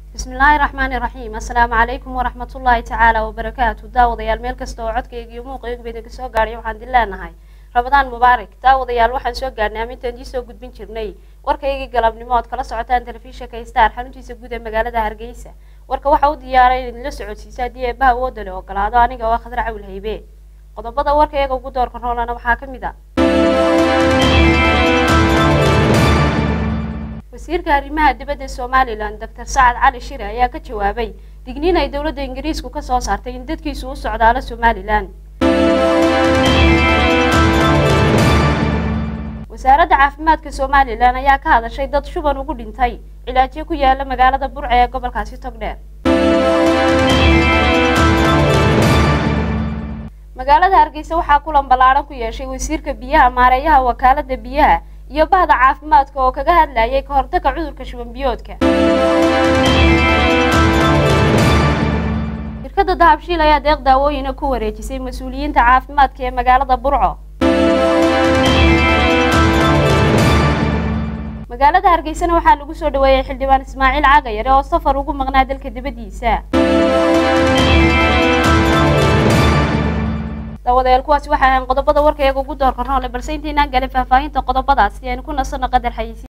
bismillaahi raxmaani raxiim assalaamu calaykum waraxmatullaahi tacaala wabarakaatu daawadayaal meel kasta oo codkayga iyo muuqayguba idinka soo gaadhay waxaan idin leenahay rabadaan mubaarak daawadayaal waxaan soo gaadhnay amintaan idii soo gudbin jirnay warkaygii galabnimo ood kala socotaan telefishinka star xaruntiisa guud ee magaalada hargeysa warka waxa u diyaaray in idinla socodsiisa haddii eebbaha wooda le ogolaado aniga oo khadra cawil haybe qodobada warkayga ugu doorka roolana waxaa ka mid a wasiirka arrimaha dibadda somalilan doctor sacad cali shire ayaa ka jawaabay digniin ay dowladda ingiriisku ka soo saartay in dadkiisu u socdaalo somalilan wasaaradda caafimaadka somalilan ayaa ka hadashay dad shuban ugu dhintay cilaajyo ku yaala magaalada burce ee gobolkaasi togdheer magaalada hargeysa waxaa kulan ballaadhan ku yeeshay wasiirka biyaha maareeyaha wakaalada biyaha iyo bahda caafimaadka oo kaga hadlayay ka hortagga cudurka shuban biyoodka shirkadda dahabshiil ayaa deeq daawooyina ku wareejisay mas-uuliyiinta caafimaadka ee magaalada burco magaalada hargeysana waxaa lagu soo dhaweeyey xildhibaan ismaaciil cagayare oo safar ugu maqnaa dalka dibaddiisa daawadayaal kuwaasi waxay ahayn qodobada warkayaga ugu doorka roole balse intaynaan galin faahfaahinta qodobadaasi aynu ku nasanno qadar xayisi